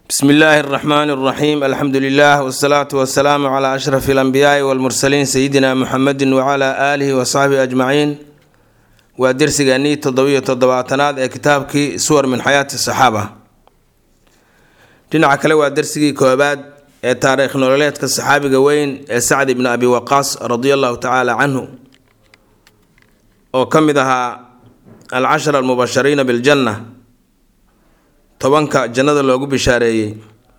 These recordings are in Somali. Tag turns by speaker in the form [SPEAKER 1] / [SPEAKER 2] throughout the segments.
[SPEAKER 1] bsmi illaahi اraxmaan اraxiim alxamdu lilah wsalaatu wasalaamu cla ashraf اlanbiyaai wاlmursaliin sayidina muxamedi wcla aalihi wasaxbihi ajmaciin waa dersigeennii toddobiyo toddobaatanaad ee kitaabkii suwar min xayaati saxaaba dhinaca kale waa dersigii koobaad ee taariikh nololeedka saxaabiga weyn ee sacd ibni abi waqaas radia allahu tacaala canhu oo ka mid ahaa alcashara almubashariina biljanna tobanka jannada loogu bishaareeyey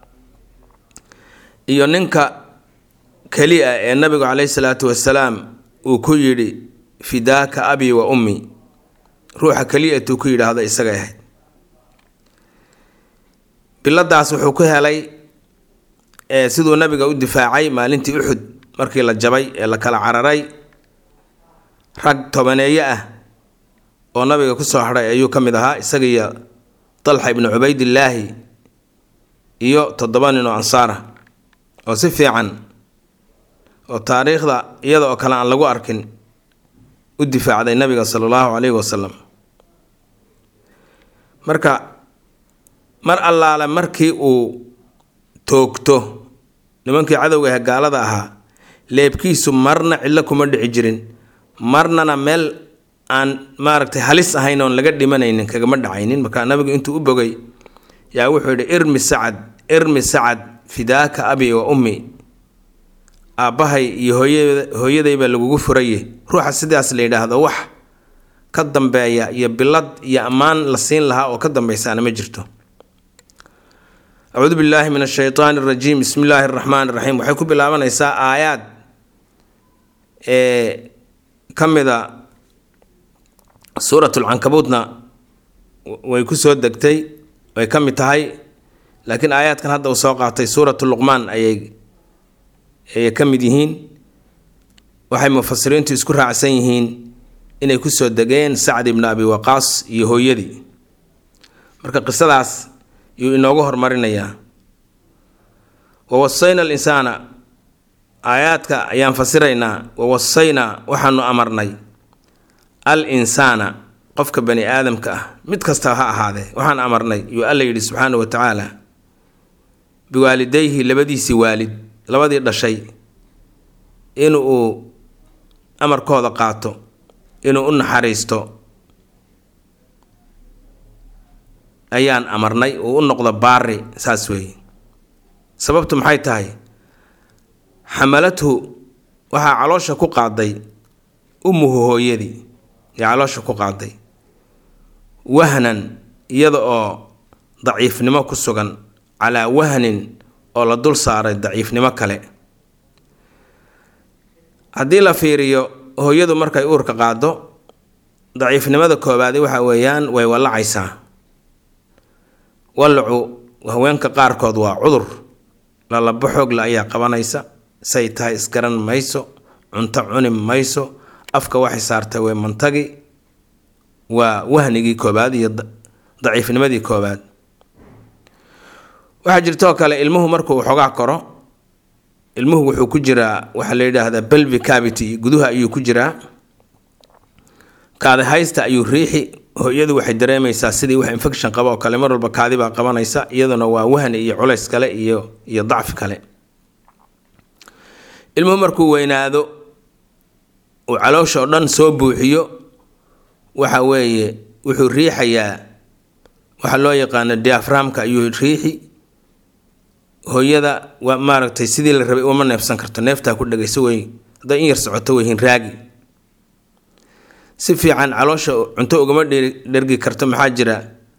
[SPEAKER 1] iyo ninka keli a ee nabigu caleyhi salaatu wasalaam uu ku yidhi fidaaka abi wa ummi ruuxa keliyatuu ku yidhaahda isagay ahayd biladaas wuxuu ku helay siduu nabiga u difaacay maalintii uxud markii la jabay ee la kala cararay rag tobaneeye ah oo nabiga kusoo hadhay ayuu ka mid ahaa isagiiyo dalxa ibnu cubaydillaahi iyo toddoba nin oo ansaara oo si fiican oo taariikhda iyada oo kale aan lagu arkin u difaacday nabiga sala allahu caleyhi wasalam marka mar allaale markii uu toogto nimankii cadowga ah gaalada ahaa leebkiisu marna cidlo kuma dhici jirin marnana meel aan maaragtay halis ahayn oon laga dhimanaynin kagama dhacaynin markaa nabigu intuu u bogay yaa wuxuu yidhi irmi sacad irmi sacad fidaaka abi wa ummi aabbahay iyo hooya hooyadayba lagugu furaye ruuxa sidaas la yidhaahdo wax ka dambeeya iyo bilad iyo ammaan la siin lahaa oo ka dambeysaana ma jirto acuudu billaahi min ashaytaan arajiim bismi illaahi araxmaan iraxiim waxay ku bilaabanaysaa aayaad ee ka mida suuratulcankabuutna way ku soo degtay way ka mid tahay laakiin aayaadkan hadda uu soo qaatay suuratu luqmaan ayay ayay ka mid yihiin waxay mufasiriintu isku raacsan yihiin inay kusoo degeen sacd ibni abi waqaas iyo hooyadii marka qisadaas yuu inoogu hormarinayaa wawasayna alinsaana aayaadka ayaan fasiraynaa wawasaynaa waxaanu amarnay al insaana qofka bani aadamka ah mid kasta ha ahaadee waxaan amarnay yuu alla yidhi subxaana wa tacaala biwaalidayhi labadiisii waalid labadii dhashay inuu amarkooda qaato inuu u naxariisto ayaan amarnay uu u noqdo baari saas weeye sababtu maxay tahay xamalathu waxaa caloosha ku qaaday ummuhu hooyadii ee caloosha ku qaaday wahnan iyada oo daciifnimo ku sugan calaa wahnin oo la dul saaray daciifnimo kale haddii la fiiriyo hooyadu markay uurka qaado daciifnimada koobaadi waxa weeyaan way wallacaysaa wallacu haweenka qaarkood waa cudur lalabo xoogla ayaa qabanaysa say tahay isgaran mayso cunto cuni mayso afka waxay saartay way mantagi waa wahnigii koobaad iyo daciifnimadii koobaad waxaa jirtoo kale ilmuhu markuu xoogaa koro ilmuhu wuxuu ku jiraa waxaa la yidhaahdaa belvi cavity guduha ayuu ku jiraa kaadi haysta ayuu riixi hooyadu waxay dareemaysaa sidii wax infection qaba oo kale mar walba kaadi baa qabanaysa iyaduna waa wahni iyo culays kale iyo iyo dacfi kale ilmuhu markuu weynaado uu caloosha oo dhan soo buuxiyo waxa weeye wuxuu riixayaa waxaa loo yaqaano diaframka ayuu riixi hooyada waa maaragtay sidii la rabay uma neefsan karto neeftaa ku dhagayso wey hadday in yar socoto weyhin raagi si fiican caloosha cunto ugama dhergi karto maxaa jira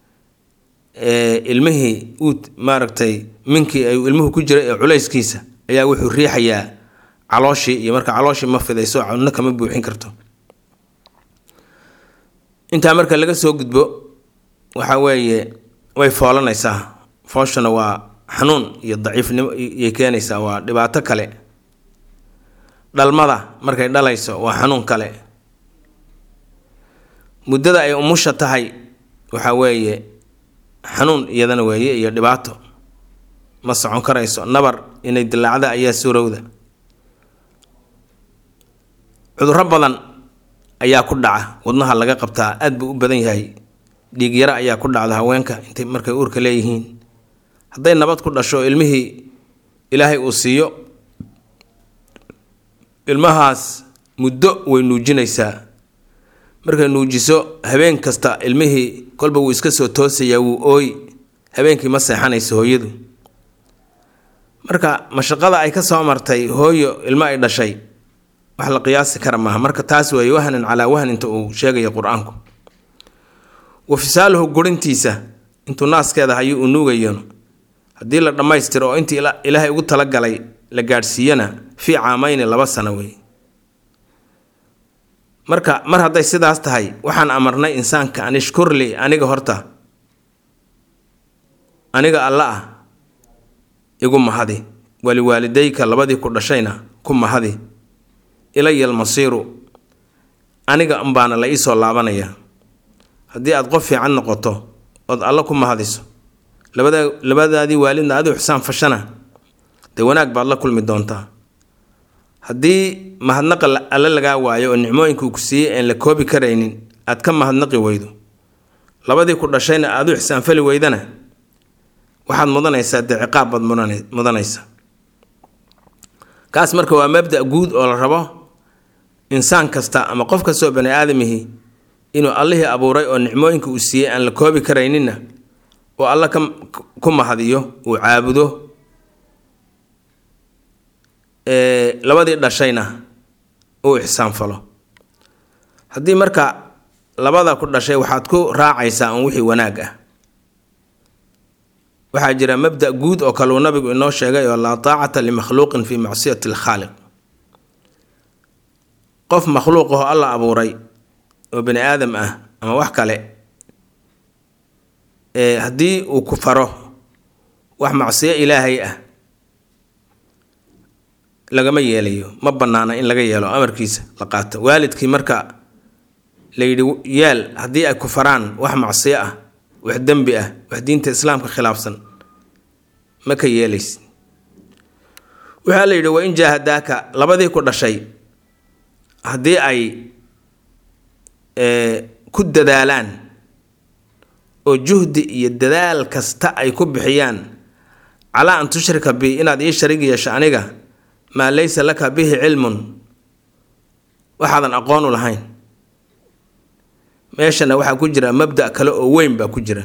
[SPEAKER 1] ilmihii uu maaragtay minkii ay ilmuhu ku jira ee culayskiisa ayaa wuxuu riixayaa calooshii iyo marka calooshii ma fidayso cunno kama buuxin karto intaa marka laga soo gudbo waxa weeye way foolanaysaa fooshana waa xanuun iyo daciifnimo iyay keenaysaa waa dhibaato kale dhalmada markay dhalayso waa xanuun kale muddada ay umusha tahay waxa weeye xanuun iyadana weeye iyo dhibaato ma socon karayso nabar inay dilaacda ayaa suurowda cudurro badan ayaa ku dhaca wadnaha laga qabtaa aad buu u badan yahay dhiig yaro ayaa ku dhacda haweenka intay markay uurka leeyihiin hadday nabad ku dhasho ilmihii ilaahay uu siiyo ilmahaas muddo way nuujinaysaa markay nuujiso habeen kasta ilmihii kolba wuu iska soo toosayaa wuu ooy habeenkii ma seexanayso hooyadu marka mashaqada ay ka soo martay hooyo ilmo ay dhashay wax la qiyaasi kara maaha marka taas weeye wahnan calaa wahninta uu sheegaya qur-aanku wa fisaaluhu gurintiisa intuu naaskeeda hayuu uu nuugayo haddii la dhammaystiro oo intii ilaahay ugu talagalay la gaadhsiiyana fii caamayni laba sano wey marka mar hadday sidaas tahay waxaan amarnay insaanka an ishkurli aniga horta aniga alla ah igu mahadi waliwaalidayka labadii ku dhashayna ku mahadi ilaya almasiiru aniga unbaana la iisoo laabanaya haddii aad qof fiican noqoto ood alla ku mahadiso labada labadaadii waalidna adigu xisaan fashana dee wanaag baad la kulmi doontaa haddii mahadnaqa alle lagaa waayo oo nicmooyinka uu ku siiyey aan la koobi karaynin aad ka mahadnaqi weydo labadii ku dhashayna aad u xisaanfali weydana waxaad mudanaysaa dee ciqaab baad mudanaysaa kaas marka waa mabda guud oo la rabo insaan kasta ama qof kastoo bani aadamihii inuu allihii abuuray oo nicmooyinka uu siiyey aan la koobi karayninna oo alla ka ku mahadiyo uu caabudo labadii dhashayna uu ixsaanfalo haddii marka labada ku dhashay waxaad ku raacaysaa un wixii wanaag ah waxaa jira mabda guud oo kaleu nabigu inoo sheegay oo laa taacata limakhluuqin fi macsiyati alkhaaliq qof makhluuq ahoo alla abuuray oo bani aadam ah ama wax kale haddii uu ku faro wax macsiyo ilaahay ah lagama yeelayo ma bannaana in laga yeelo amarkiisa la qaato waalidkii marka la yidhi yaal haddii ay ku faraan wax macsiyo ah wax dembi ah wax diinta islaamka khilaafsan ma ka yeelays waxaa la yidhi wa in jaahadaaka labadii ku dhashay haddii ay ku dadaalaan oo juhdi iyo dadaal kasta ay ku bixiyaan calaa an tushrika bi inaad ii sharig yeesho aniga maa laysa laka bihi cilmun waxaadan aqoonu lahayn meeshana waxaa ku jira mabda kale oo weyn baa ku jira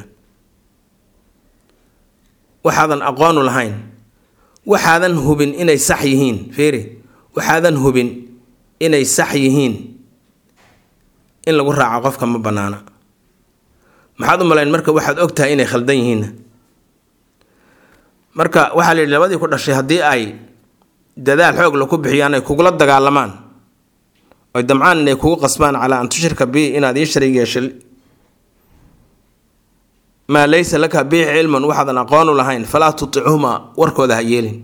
[SPEAKER 1] waxaadan aqoonu lahayn waxaadan hubin inay sax yihiin fiiri waxaadan hubin inay sax yihiin in lagu raaco qofka ma bannaana maxaad u malayn marka waxaad og tahay inay khaldan yihiinna marka waxaa la yidhi labadii ku dhashay haddii ay dadaal xoog la ku bixiyaan ay kugula dagaalamaan oy damcaan inay kugu qasbaan calaa an tushrika bi inaad ii sharig yeesho maa laysa laka bihi cilmun waxaadan aqoonu lahayn falaa tutichumaa warkooda ha yeelin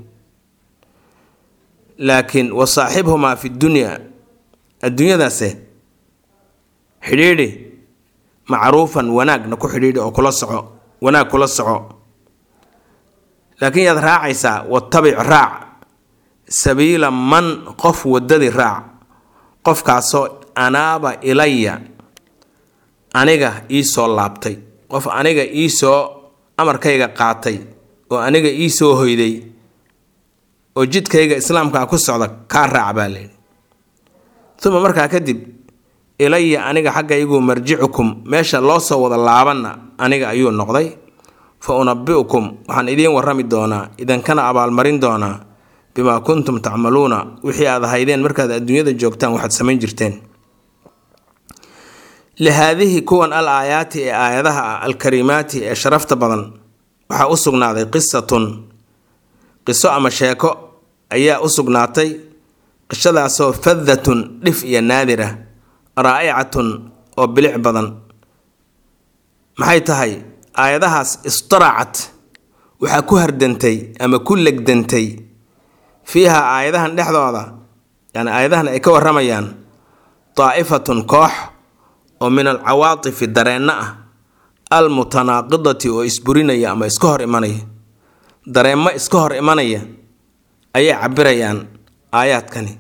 [SPEAKER 1] laakiin wa saaxibhumaa fi dunyaa adduunyadaase xidhiidhi macruufan wanaagna ku xidhiidhi oo kula soco wanaag kula soco laakiin yaad raacaysaa watabic raac sabiila man qof waddadii raac qofkaasoo anaaba ilaya aniga iisoo laabtay qof aniga iisoo amarkayga qaatay oo aniga iisoo hoyday oo jidkayga islaamkaa ku socda kaa raac baa layidhi uma markaa kadib ilaya aniga xaggaygu marjicukum meesha loo soo wada laabanna aniga ayuu noqday fa unabi'ukum waxaan idiin warrami doonaa idinkana abaalmarin doonaa bimaa kuntum tacmaluuna wixii aad ahaydeen markaad adduunyada joogtaan waxaad samayn jirteen lihaadihi kuwan al aayaati ee aayadaha ah alkariimaati ee sharafta badan waxaa u sugnaaday qisatun qiso ama sheeko ayaa u sugnaatay qishadaasoo fadatun dhif iyo naadira raa'icatun oo bilic badan maxay tahay aayadahaas istaracat waxaa ku hardantay ama ku legdantay fiiha aayadahan dhexdooda yani aayadahan ay ka waramayaan daa'ifatun koox oo min alcawaatifi dareenno ah almutanaaqidati oo isburinaya ama iska hor imanaya dareemo iska hor imanaya ayay cabirayaan aayaadkani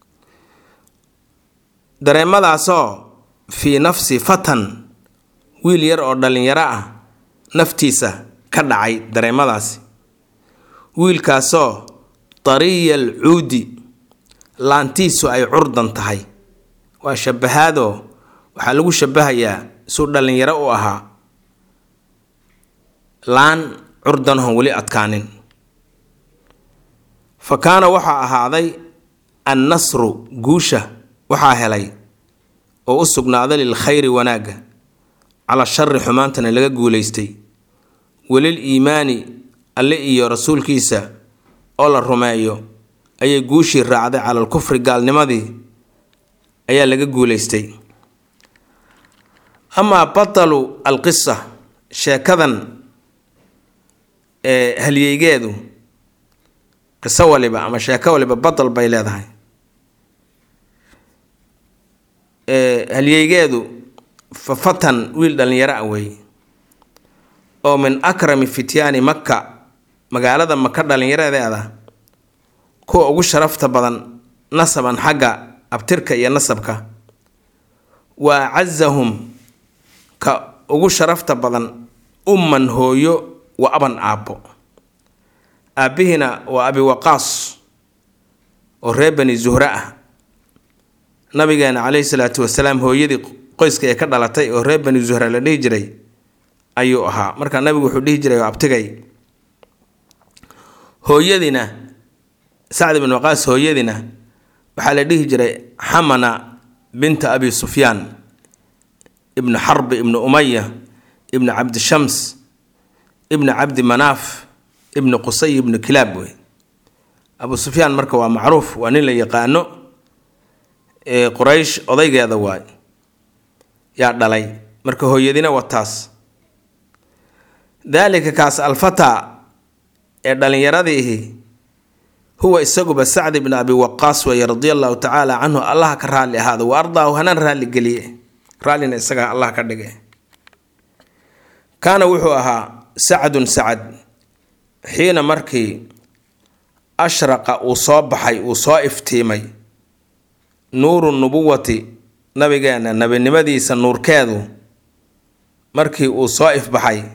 [SPEAKER 1] dareemadaasoo fii nafsi fatan wiil yar oo dhallinyaro ah naftiisa ka dhacay dareemadaasi wiilkaasoo tariya al cuudi laantiisu ay curdan tahay waa shabahaadoo waxaa lagu shabahayaa suu dhallinyaro u ahaa laan curdanahon weli adkaanin fa kaana waxaa ahaaday annasru guusha waxaa helay oo u sugnaaday lilkhayri wanaagga cala shari xumaantana laga guulaystay welil iimaani alle iyo rasuulkiisa oo la rumeeyo ayay guushii raacday cala alkufri gaalnimadii ayaa laga guulaystay amaa batalu alqisa sheekadan ee halyeygeedu qiso waliba ama sheeko waliba batal bay leedahay halyeygeedu fa fatan wiil dhallinyaro ah weeye oo min akrami fityaani makka magaalada maka dhallinyaradeeda kuwa ugu sharafta badan nasaban xagga abtirka iyo nasabka wa acazahum ka ugu sharafta badan umman hooyo wa aban aabbo aabbihina waa abi waqaas oo reer bani zuhre ah nabigeena caleyhi salaatu wasalaam hooyadii qoyska ee ka dhalatay oo reer bani zuhre la dhihi jiray ayuu ahaa markaa nabigu wuxuu dhihi jiray abtigay hooyadiina sacd ibn waqaas hooyadiina waxaa la dhihi jiray xamana binta abi sufyaan ibnu xarbi ibnu umaya ibnu cabdishams ibnu cabdi manaaf ibnu qusay ibnu kilaab wey abu sufyaan marka waa macruuf waa nin la yaqaano quraysh odaygeeda waay yaa dhalay marka hooyadina wataas daalika kaas alfataa ee dhallinyaradiihi huwa isaguba sacd ibn abi waqaas weeye radia allahu tacaala canhu allaha ka raalli ahaado wa ardaahu hanaan raalli geliye raallina isaga allah ka dhige kaana wuxuu ahaa sacdun sacad xiina markii ashraqa uu soo baxay uu soo iftiimay nuuru nubuwati nabigeena nebinimadiisa nuurkeedu markii uu soo ifbaxay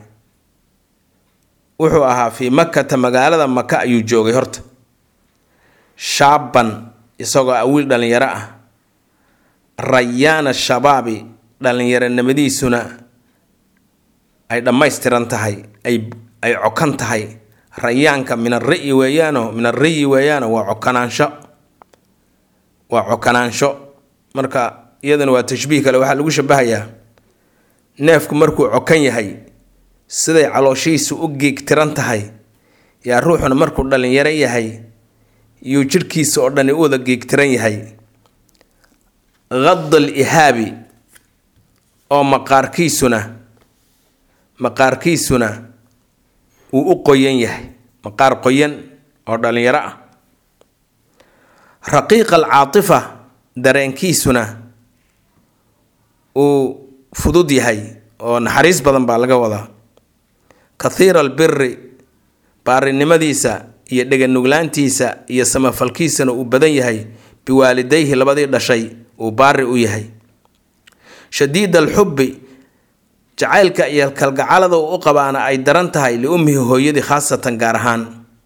[SPEAKER 1] wuxuu ahaa fii makkata magaalada maka ayuu joogay horta shaaban isagoo ah wiil dhallinyaro ah rayaana shabaabi dhallinyaronimadiisuna ay dhammaystiran tahay ay ay cokan tahay rayaanka min ariyi weeyaano min ariyi weeyaano waa cokanaansho waa cokanaansho marka iyaduna waa tashbiih kale waxaa lagu shabahayaa neefku markuu cokan yahay siday calooshihiisu u geegtiran tahay yaa ruuxuna markuu dhallinyaro yahay yuu jidhkiisa oo dhani u wada geegtiran yahay qadal ihaabi oo maqaarkiisuna maqaarkiisuna uu u qoyan yahay maqaar qoyan oo dhallinyaro ah raqiiqa alcaatifa dareenkiisuna uu fudud yahay oo naxariis badan baa laga wadaa kathiira albiri baarinimadiisa iyo dheganuglaantiisa iyo samafalkiisana uu badan yahay biwaalidayhi labadii dhashay uu baari u yahay shadiid alxubbi jacaylka iyo kalgacalada uu u qabaana ay daran tahay liummihi hooyadii khaasatan gaar ahaan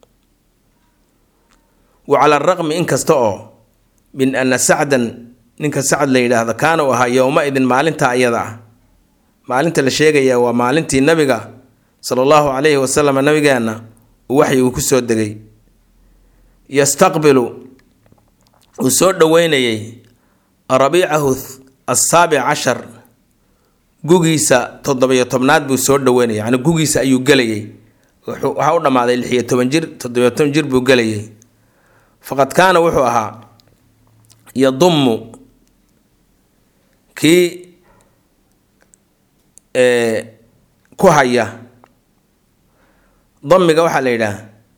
[SPEAKER 1] wa cala araqmi inkasta oo min ana sacdan ninka sacd la yidhaahdo kaana uu ahaa yowma-idin maalinta ayada ah maalinta la sheegaya waa maalintii nabiga sala allahu calayhi wasalam nabigeenna uu waxyigu ku soo degay yastaqbilu uu soo dhoweynayay rabiicahu asaabic cashar gugiisa toddobiyo tobnaad buu soo dhoweynayay yacni gugiisa ayuu gelayay waxaa u dhammaaday lixiyo toban jir toddobiyo toban jir buu gelayay faqad kaana wuxuu ahaa yadummu kii ku haya damiga waxaa la yidhaah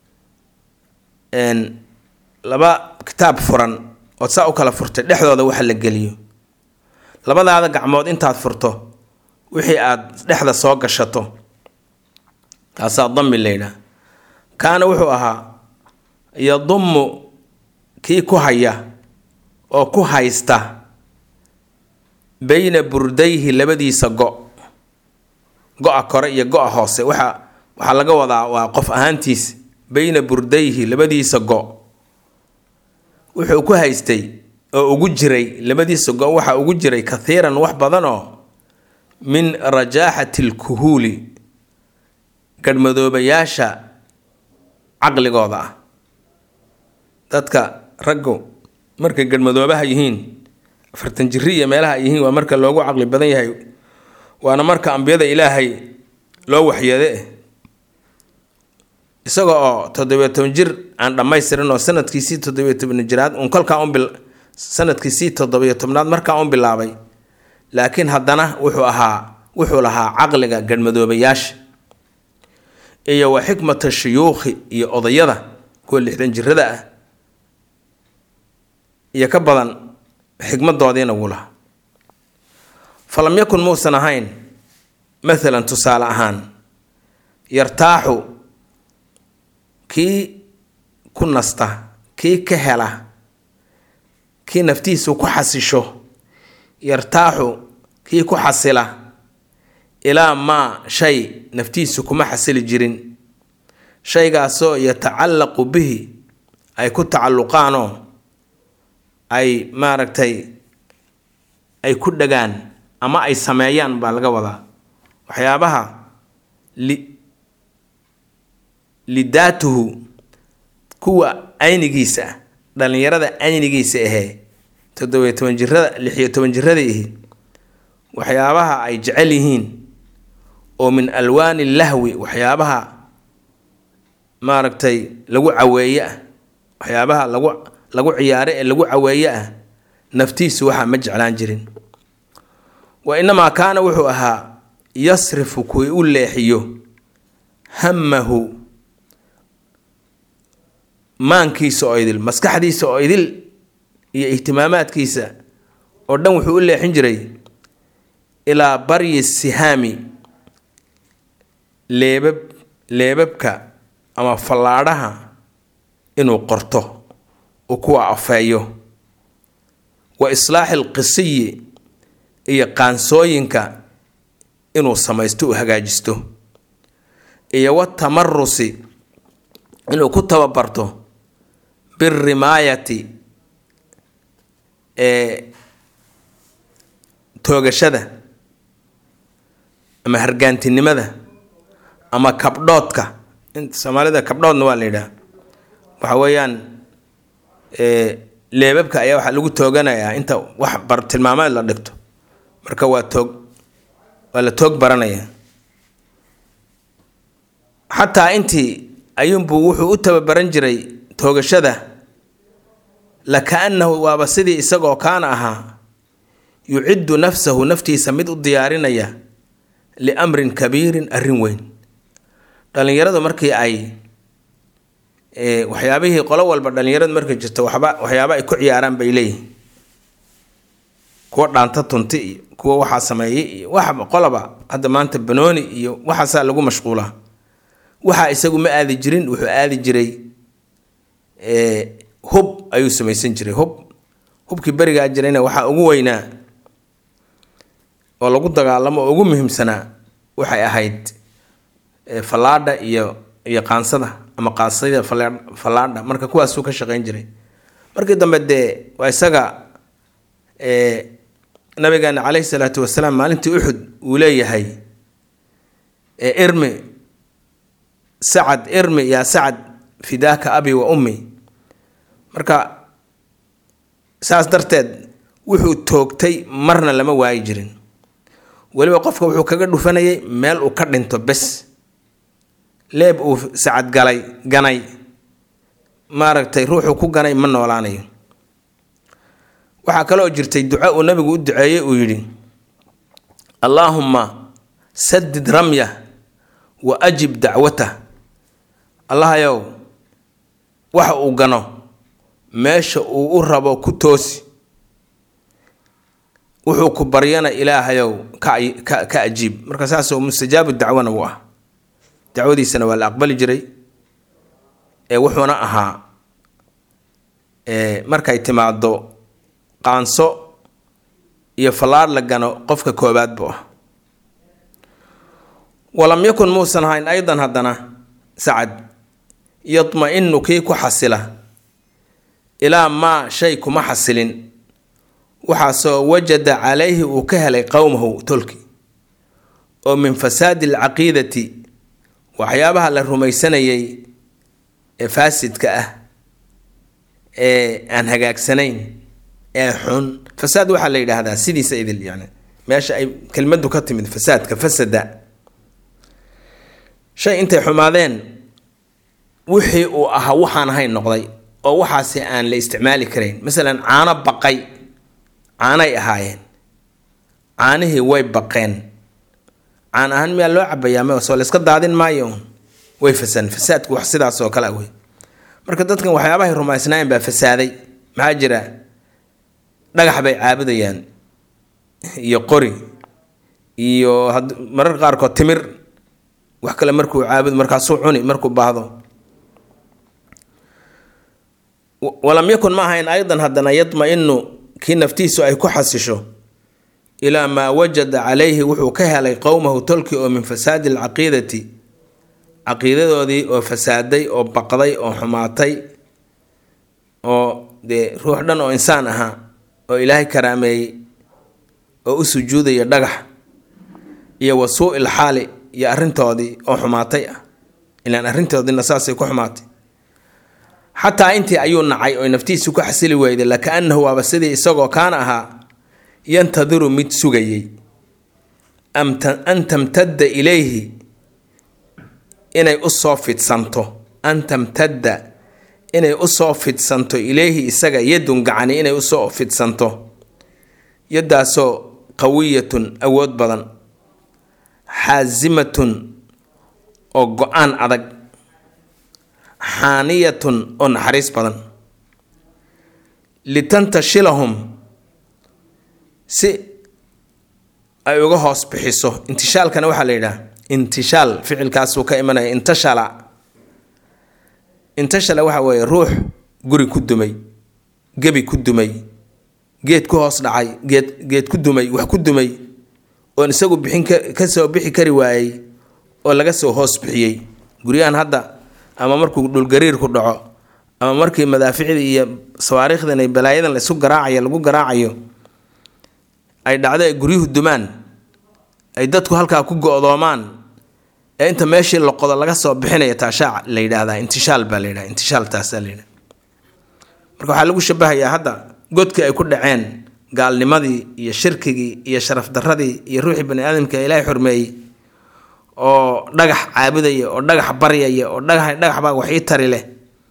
[SPEAKER 1] laba kitaab furan ood saa u kala furtay dhexdooda waxa la geliyo labadaada gacmood intaad furto wixii aad dhexda soo gashato taasaa dami la yidhaah kaana wuxuu ahaa yadummu kii ku haya oo ku haysta beyna burdayhi labadiisa go go-a kore iyo go-a hoose waxa waxaa laga wadaa waa qof ahaantiis beyna burdayhi labadiisa go wuxuu ku haystay oo ugu jiray labadiisa go waxaa ugu jiray kathiiran wax badan oo min rajaaxati lkuhuuli gadhmadoobayaasha caqligooda ah dadka raggu markay gadhmadoobaha yihiin afartan jiri iyo meelaha ay yihiin waa marka loogu caqli badan yahay waana marka ambiyada ilaahay loo waxyeede isaga oo toddobiyo toban jir aan dhammaystirin oo sanadkiisii toddobiyo toban jiraad uun kolkaa un bil sanadkiisii toddobiyo tobnaad markaa un bilaabay laakiin haddana wuxuu ahaa wuxuu lahaa caqliga gadhmadoobayaasha iyo wa xikmata shuyuukhi iyo odayada kuwa lixdan jirada ah iyo ka badan xikmadoodiina wuu lahaa falam yakun muusan ahayn maalan tusaale ahaan yartaaxu kii ku nasta kii ka hela kii naftiisu ku xasisho yartaaxu kii ku xasila ilaa maa shay naftiisu kuma xasili jirin shaygaasoo yatacallaqu bihi ay ku tacalluqaanoo ay maaragtay ay ku dhagaan ama ay sameeyaan baa laga wadaa waxyaabaha li lidaatuhu kuwa aynigiisa ah dhallinyarada aynigiisa ahee toddobiyo toban jirada lixiyo toban jirada ihi waxyaabaha ay jecel yihiin oo min alwaani lahwi waxyaabaha maaragtay lagu caweeye ah waxyaabaha lagu lagu ciyaare ee lagu caweeye ah naftiisu waxaa ma jeclaan jirin wa inamaa kaana wuxuu ahaa yasrifu kuwii u leexiyo hamahu maankiisa oo idil maskaxdiisa oo idil iyo ihtimaamaadkiisa oo dhan wuxuu u leexin jiray ilaa baryi sihaami leebab leebabka ama fallaadhaha inuu qorto uu kuwa afeeyo wa islaaxi alqisiyi iyo qaansooyinka inuu samaysto uu hagaajisto iyo watamarusi inuu ku tababarto birimaayati ee toogashada ama hargaantinimada ama kabdhoodka soomaalida kabdhoodna waa la yidhaha waxa weeyaan leebabka ayaa waxaa lagu tooganayaa inta wax bar tilmaameed la dhigto marka waa toog waa la toog baranaya xataa intii ayuunbuu wuxuu u tababaran jiray toogashada laka-annahu waaba sidii isagoo kaana ahaa yuciddu nafsahu naftiisa mid u diyaarinaya liamrin kabiirin arrin weyn dhallinyaradu markii ay waxyaabihii qolo walba dhallinyaradu markay jirto waxba waxyaaba ay ku ciyaaraan bay leeyihin kuwa dhaanta tunti iyo kuwa waxaa sameeyey iyo waxba qoloba hadda maanta banooni iyo waxaasaa lagu mashquulaa waxaa isagu ma aadi jirin wuxuu aadi jiray hub ayuu samaysan jiray hub hubkii berigaa jirayna waxaa ugu weynaa oo lagu dagaalamo oo ugu muhiimsanaa waxay ahayd fallaadha iyo iyo qaansada ama qaansada fallaadha marka kuwaasuu ka shaqayn jiray markii dambe dee waa isaga nabigeena caleyhi salaatu wasalaam maalintii uxud uu leeyahay irmi sacad irmi yaa sacad fidaaka abi wa ummi marka saas darteed wuxuu toogtay marna lama waayi jirin weliba qofka wuxuu kaga dhufanayay meel uu ka dhinto bes leeb uu sacad galay ganay maaragtay ruuxuu ku ganay ma noolaanayo waxaa kaloo jirtay duco uu nabigu u duceeyey uu yidhi allaahumma sadid ramyah wa ajib dacwatah allahayow waxa uu gano meesha uu u rabo ku toosi wuxuu ku baryana ilaahayow ka ka ajiib marka saasoo mustajaabu dacwana uu ah dacwadiisana waa la aqbali jiray ee wuxuuna ahaa markay timaado qaanso iyo fallaar la gano qofka koobaad buu ah walam yakun muusan ahayn aydan haddana sacad yadma-inu kii ku xasila ilaa maa shay kuma xasilin waxaasoo wajada calayhi uu ka helay qowmahu tolki oo min fasaadi alcaqiidati waxyaabaha la rumaysanayay ee faasidka ah ee aan hagaagsanayn ee xun fasaad waxaa la yidhaahdaa sidiisa idil yani meesha ay kelmadu ka timid fasaadka fasada shay intay xumaadeen wixii uu ahaa waxaan ahayn noqday oo waxaasi aan la isticmaali karayn masalan caano baqay caanay ahaayeen caanihii way baqeen caan ahaan miyaa loo cabayaa m soo layska daadin maayo way fasadeen fasaadku wax sidaas oo kale wey marka dadkan waxyaabahay rumaysnaayeen baa fasaaday maxaa jira dhagax bay caabudayaan iyo qori iyo mararka qaarkood timir wax kale markuu caabud markaasuu cuni markuu baahdo walam yakun ma ahayn aydan haddana yadma-inu kii naftiisu ay ku xasisho ilaa maa wajada calayhi wuxuu ka helay qowmahu tolki oo min fasaadi alcaqiidati caqiidadoodii oo fasaaday oo baqday oo xumaatay oo dee ruux dhan oo insaan ahaa oo ilaahay karaameeyey oo u sujuudaya dhagax iyo wa suu-il xaali iyo arrintoodii oo xumaatay ah ilaan arrintoodiina saasay ku xumaatay xataa intii ayuu nacay oo naftiisu ku xasili weyday laka-anahu waaba sidii isagoo kaana ahaa yantadiru mid sugayey an tamtadda ilayhi inay usoo fidsanto an tamtadda inay usoo fidsanto ilayhi isaga yadun gacani inay usoo fidsanto yaddaasoo qawiyatun awood badan xaasimatun oo go-aan adag xaaniyatun oo naxariis badan litantashilahum si ay uga hoos bixiso intishaalkana waxaa la yidhaha intishaal ficilkaasuu ka imanaya intashala intashala waxa weeye ruux guri ku dumay gebi ku dumay geed ku hoos dhacay geed geed ku dumay wax ku dumay oon isagu bixin kasoo bixi kari waayey oo laga soo hoos bixiyey guryahan hadda ama markuu dhulgariirku dhaco ama markii madaaficda iyo sawaariikhdan ay balaayadan la isu garaacayo lagu garaacayo ay dhacdo ay guryuhu dumaan ay dadku halkaa ku go-doomaan ee inta meeshii loqodo laga soo bixinaya taashaac la yidhaahdaa intishaal baa la yidhaha intishaal taasaa la yidhaha marka waxaa lagu shabahayaa hadda godkii ay ku dhaceen gaalnimadii iyo shirkigii iyo sharaf darradii iyo ruuxii bani aadamka ilaahay xurmeeyey oo dhagax caabudaya oo dhagax baryaya oo dhagax dhagax baa wax ii tari leh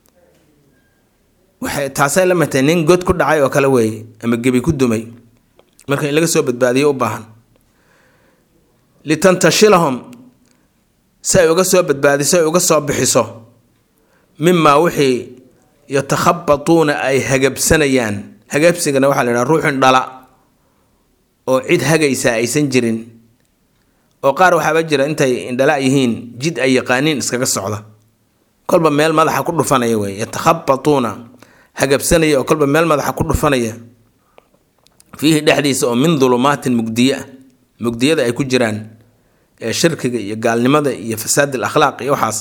[SPEAKER 1] waxay taasay la matay nin god ku dhacay oo kale weeye ama gebi ku dumay marka in laga soo badbaadiyo u baahan litantashilahum si ay uga soo badbaadiso ay uga soo bixiso mimaa wixii yatakhabatuuna ay hagabsanayaan hagabsigana waxaa la yidhaha ruuxin dhala oo cid hagaysa aysan jirin oo qaar waxaaba jira intay indhala yihiin jid ay yaqaaniin iskaga socda kolba meel madaxa ku dhufanaya wey yatakhabatuuna hagabsanaya oo kolba meel madaxa ku dhufanaya fiihi dhexdiisa oo min dulumaatin mugdiye ah mugdiyada ay ku jiraan ee shirkiga iyo gaalnimada iyo fasaad alakhlaaq iyo waxaas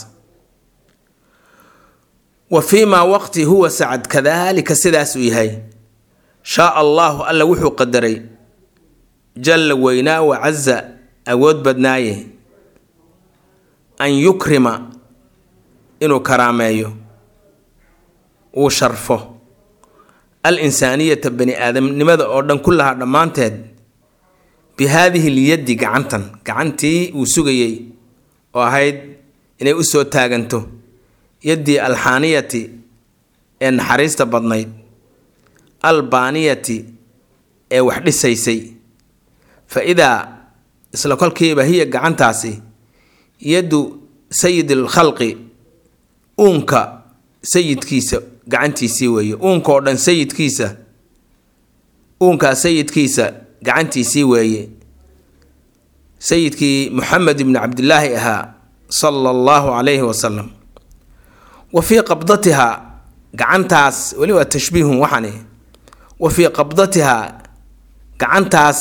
[SPEAKER 1] wa fii maa waqti huwa sacad kadaalika sidaas uu yahay shaa allahu alla wuxuu qadaray jalla weynaa wacaza awood badnaaye an yukrima inuu karaameeyo uu sharfo al insaaniyata bani aadamnimada oo dhan kullahaa dhammaanteed bi haadihi lyaddi gacantan gacantii uu sugayey oo ahayd inay u soo taaganto yaddii alxaaniyati ee naxariista badnayd albaaniyati ee wax dhisaysay fa idaa isla kolkiiba hiya gacantaasi yaddu sayid alkhalqi uunka sayidkiisa gacantiisii weeye uunka oo dhan sayidkiisa uunkaa sayidkiisa gacantiisii weeye sayidkii moxamed ibni cabdilaahi ahaa sala allahu calayhi wasalam wa fii qabdatihaa gacantaas weli waa tashbiihun waxani wa fii qabdatihaa gacantaas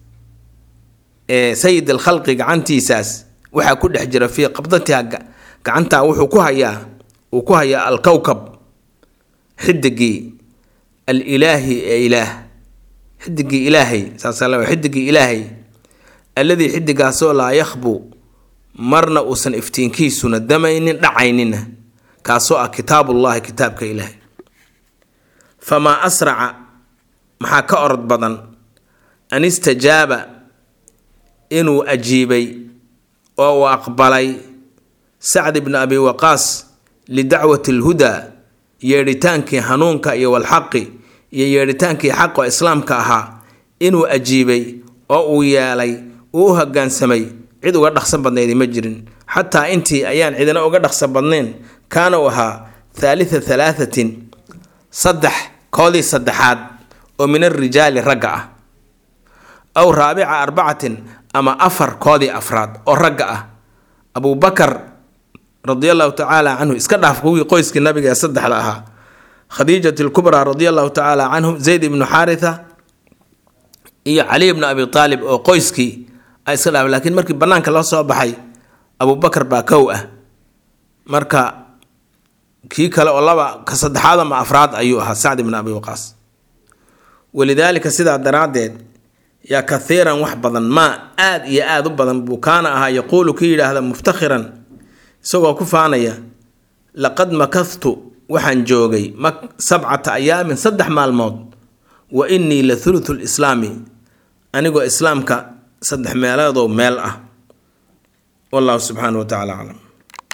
[SPEAKER 1] ee sayid alkhalqi gacantiisaas waxaa ku dhex jira fii qabdatihaa gacantaa wuxuu ku hayaa uu ku hayaa alkowkab xidigii alilaahi ee ilaah xidigii ilaahay saasal xidigii ilaahay alladii xidigaasoo laa yakhbu marna uusan iftiinkiisuna damaynin dhacaynina kaasoo ah kitaabullahi kitaabka ilaahay famaa asraca maxaa ka orod badan an istajaaba inuu ajiibay oo uu aqbalay sacd ibni abi waqaas lidacwati alhudaa yeedhitaankii hanuunka iyo walxaqi iyo yeedhitaankii xaqo islaamka ahaa inuu ajiibay oo uu yeelay uu u hogaansamay cid uga dhaqsan badnaydi ma jirin xataa intii ayaan cidina uga dhaqsan badnayn kaana uu ahaa thaalita thalaathatin saddex koodii saddexaad oo min alrijaali ragga ah aw raabica arbacatin ama afar koodii afraad oo ragga ah abubakar radi allahu tacaala canhu iska dhaaf kuwii qoyskii nabiga ee saddexda ahaa khadiijat lkubraa radi allahu tacaala canhum zayd ibnu xaaritha iyo cali ibnu abi aalib oo qoyskii ay iska dhaaf laakiin markii banaanka loo soo baxay abubakar baa kow ah marka kii kale oo laba ka saddexaad ama afraad ayuu ahaa sacd ibnu abi waqaas walidaalika sidaa daraaddeed yaa kathiiran wax badan maa aad iyo aada u badan buu kaana ahaa yaquulu kii yidhaahda muftakhiran isagoo ku faanaya laqad makahtu waxaan joogay sabcata ayaamin saddex maalmood wa innii la thuluthu lislaami anigoo islaamka saddex meeloodoo meel ah wallahu subxaanahu wa tacala aclam